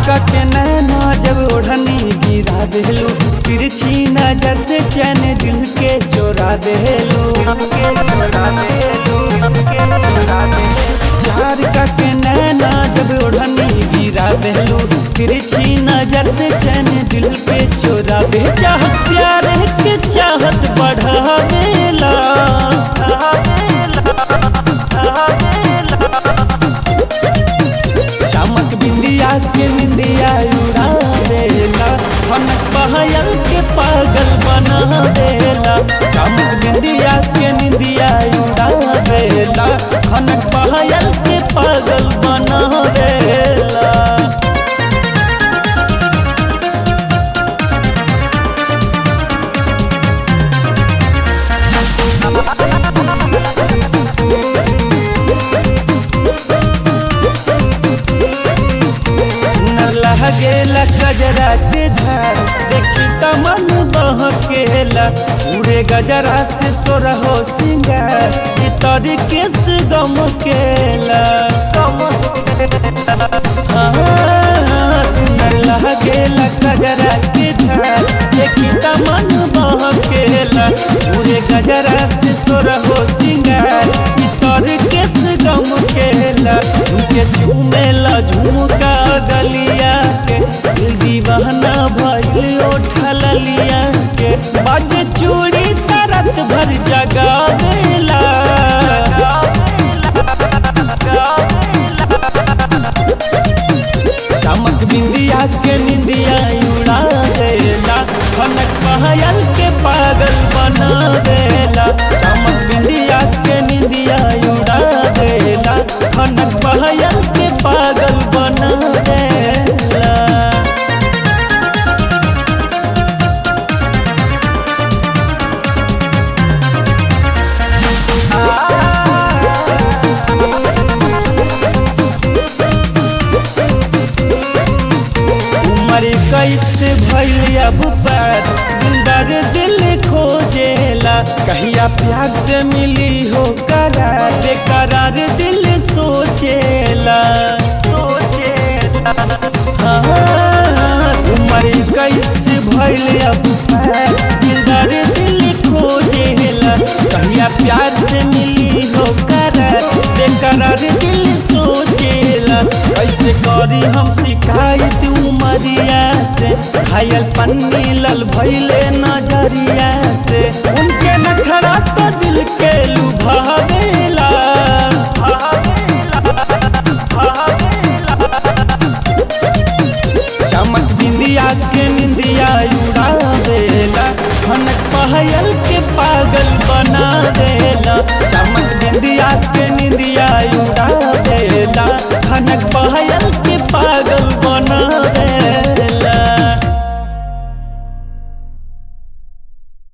के नैना जब ओढ़नी गिरा देलू तिरछी नजर से चैन दिल के चोरा देलू के चोरा देलू के चोरा देलू चार के नैना जब ओढ़नी गिरा देलू तिरछी नजर से चैन दिल के चोरा दे चाहत प्यार के चाहत बढ़ा देला चमक बिंदिया के निंदिया उड़ा देला खनक बहयल के पागल बना देला चमक बिंदिया के निंदिया उड़ा देला खनक बहयल के पागल बना देला सुनर लहगेला गजरा के धार देखी त मन बहकेला उड़े गजरा से सोरहो सिंगार ई तरीके से गम केला सुनर लहगेला गजरा के धार देखी त मन बहकेला उड़े गजरा से सोरहो सिंगार ई तरीके से गम केला उनके झूमेला झुमका गलिया के दिल दीवाना भइल ओठल लिया के बाजे चूड़ी तरत भर जगा देला चमक बिंदिया के निंदिया उड़ा देला खनक पहयल के पागल बना देला चमक बिंदिया के निंदिया उड़ा देला खनक पहयल के पागल बना देला उमर कैसे भइल अब बात दिलदार दिल खोजेला कहिया प्यार से मिली हो करार बेकरार दिल सोचेला सोचेला हाँ, उमर कैसे भइल अब बात दिलदार दिल खोजेला कहिया प्यार से मिली हो करार बेकरार दिल सोचेला कैसे करी हम शिकायत उमरिया से घायल पन्नी लल भैले नजरिया से उनके नखरा तो दिल के लुभा देला चमक बिंदिया के निंदिया उड़ा देला खनक पहयल के पागल बना देला चमक बिंदिया के निंदिया उड़ा देला खनक पहयल